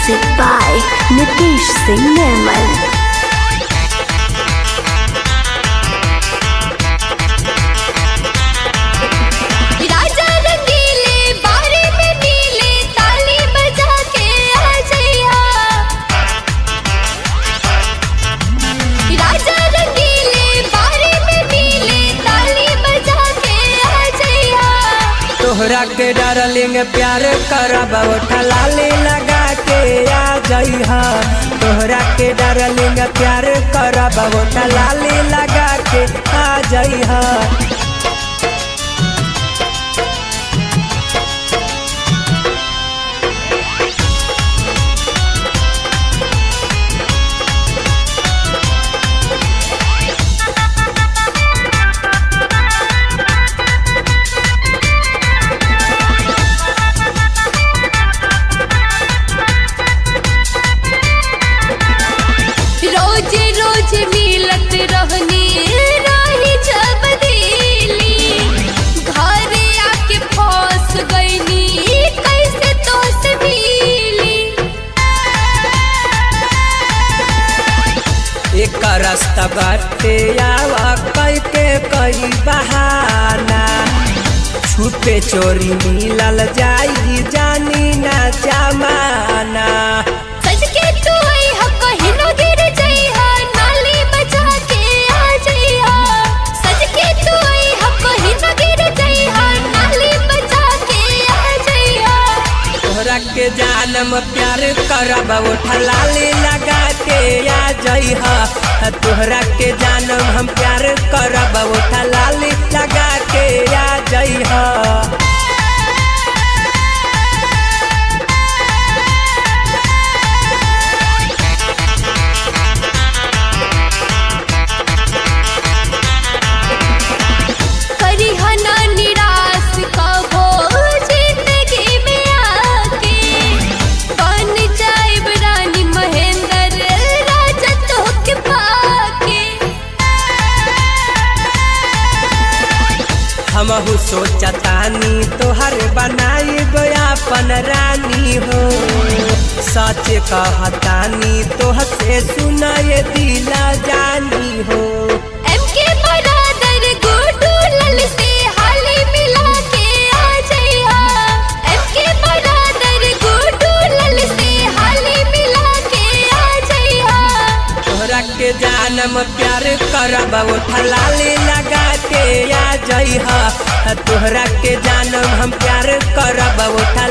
Music by Nitish Singh Nirmal. राजा रंगीले बारे में नीले ताली बजा के आ जइहा राजा रंगीले बारे में नीले ताली बजा के आ जइहा तोहरा के डार्लिंग प्यार करब ठलाली लगा के आ जइहा तोहरा के डार्लिंग प्यार करब ठलाली लगा के आ जइहा रोज रोज मिलत रहनी रही जब दिली घरे आके फंस गईनी कैसे तो से मिली एक रास्ता बाटे आवा कई के कई बहाना छुपे चोरी मिलल जाई जानी ना जमाना सज के तू आई हा कहीं न गिर जइहा नाली बजा के आ जइहा सज के तू आई हा कहीं न गिर जइहा नाली बजा के आ जइहा तोहरा के जानम प्यार करब ठलाली लगा के आ जइह तोहरा के जानम हम प्यार करब ठलाली लगा के आ जइह करिहा ना निराश कबो जिंदगी में आके बन जाइब रानी महेंद्र राजा तोहके पाके हमहू सोचतानी तोहर बनाई अपन रानी हो सच कहतानी तोह से सुनाए दिला जानी हो एमके बरादर गुडू लल से हाली मिला के आ जइहा एमके बरादर गुडू लल से हाली मिला के आ जइहा तोहरा के जानम प्यार करब ठलाली लगा के आ जइह तोहरा के जानम हम प्यार करब